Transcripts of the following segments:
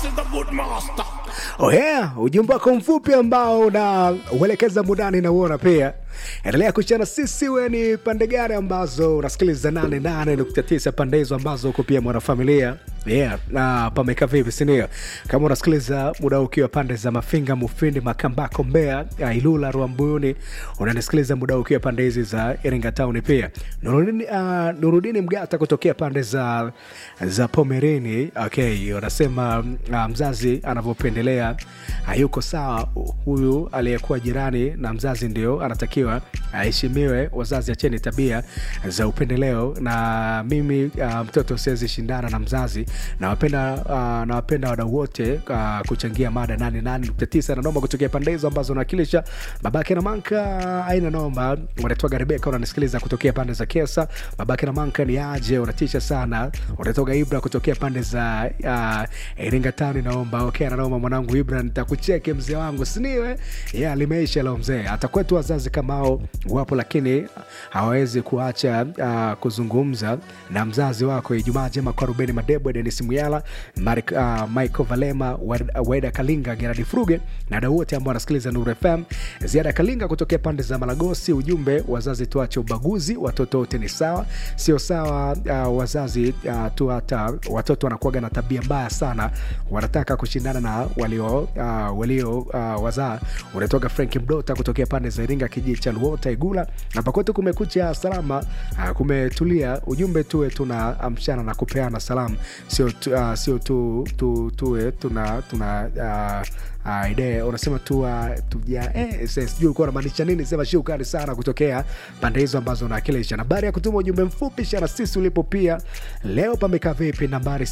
is the good master. Oh yeah, ujumbe wako mfupi ambao unauelekeza mudani na uona pia. Endelea kuchana sisi, we ni pande gani ambazo unasikiliza 88.9 pande hizo ambazo uko pia mwanafamilia yeah, na pameka vipi sindio? Kama unasikiliza muda huu ukiwa pande za Mafinga, Mufindi, Makambako, Mbeya, uh, Ilula, Rwambuyuni, unanisikiliza muda huu ukiwa pande hizi za Iringa Town pia. Nurudini, uh, Nurudini Mgata kutokea pande za za Pomerini. Okay, unasema uh, mzazi anavyopendelea hayuko sawa. Huyu aliyekuwa jirani na mzazi ndio anatakiwa aheshimiwe. Wazazi acheni tabia za upendeleo, na mimi uh, mtoto siwezi shindana na mzazi. Nawapenda uh, nawapenda wadau wote uh, kuchangia mada 88.9 na noma kutokea pande hizo ambazo unawakilisha. Babake na Manka aina noma, unatoka Rebeka, unanisikiliza kutokea pande za Kesa. Babake na Manka ni aje, unatisha sana. Unatoka Ibra kutokea pande za uh, Iringa Town, naomba okay, na noma mwanangu Ibra, nitakucheke mzee wangu, siniwe yeah, limeisha leo mzee. Hata kwetu wazazi kama hao wapo, lakini hawawezi kuacha uh, kuzungumza na mzazi wako. Ijumaa njema kwa Rubeni Madebo, Denis Muyala, Marik, uh, Michael Valema, Wed- Weda Kalinga, Geradi Fruge na wadau wote ambao wanasikiliza Nuru FM. Ziada Kalinga kutokea pande za Malagosi, ujumbe wazazi tuache ubaguzi, watoto wote ni sawa. Sio sawa uh, wazazi uh, tu hata watoto wanakuwaga na tabia mbaya sana, wanataka kushindana na walio uh, walio uh, wazaa. Unatoka Frank Mdota kutokea pande za Iringa, kijiji cha Luota Igula, na pakote kumekucha salama, uh, kumetulia. Ujumbe tuwe tuna amshana na kupeana salamu, sio tu, uh, sio tu, tu, tuwe tuna tuna uh, uh, idea unasema tu uh, tuja eh, sasa sijui ulikuwa unamaanisha nini. Sema shukrani sana kutokea pande hizo ambazo unawakilisha. Nambari ya kutuma ujumbe mfupi shana sisi ulipo pia leo pamekaa vipi? Nambari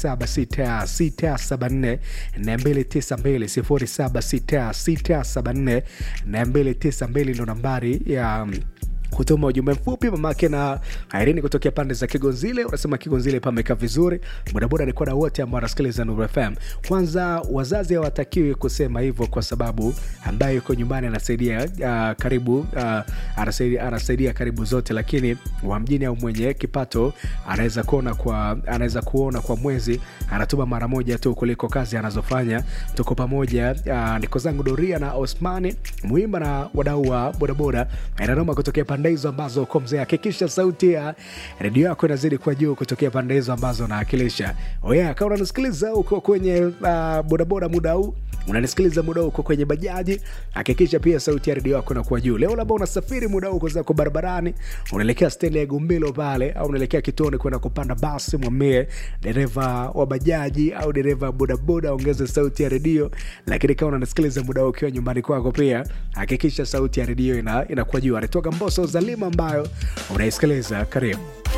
076674 292 076674 ndo nambari ya um, kutuma ujumbe mfupi mamake na Irene kutokea pande za Kigonzile. Unasema Kigonzile pameka vizuri, bodaboda ni kwa wote ambao wanasikiliza Nuru FM. Kwanza wazazi hawatakiwi kusema hivyo, kwa sababu ambaye yuko nyumbani anasaidia uh, karibu uh, anasaidia, anasaidia karibu zote, lakini wa mjini au mwenye kipato anaweza kuona kwa anaweza kuona kwa mwezi anatuma mara moja tu kuliko kazi anazofanya. Tuko pamoja. Uh, niko zangu Doria na Osmani Muimba na wadau wa bodaboda inanoma kutokea pande hizo ambazo uko mzee. Hakikisha sauti ya redio yako inazidi kwa juu kutokea pande hizo ambazo unaakilisha. Oya, kama unanisikiliza uko kwenye uh, bodaboda muda huu unanisikiliza muda huu uko kwenye bajaji, hakikisha pia sauti ya redio yako inakuwa juu. Leo labda unasafiri muda huu uko zako barabarani, unaelekea stendi ya Gumbilo pale, au unaelekea kituoni kwenda kupanda basi, mwambie dereva wa bajaji au dereva wa bodaboda ongeze sauti ya redio. Lakini kama unanisikiliza muda huu ukiwa nyumbani kwako, pia hakikisha sauti ya redio ina, inakuwa juu. Anatoka Mboso Zalima ambayo unaisikiliza, karibu.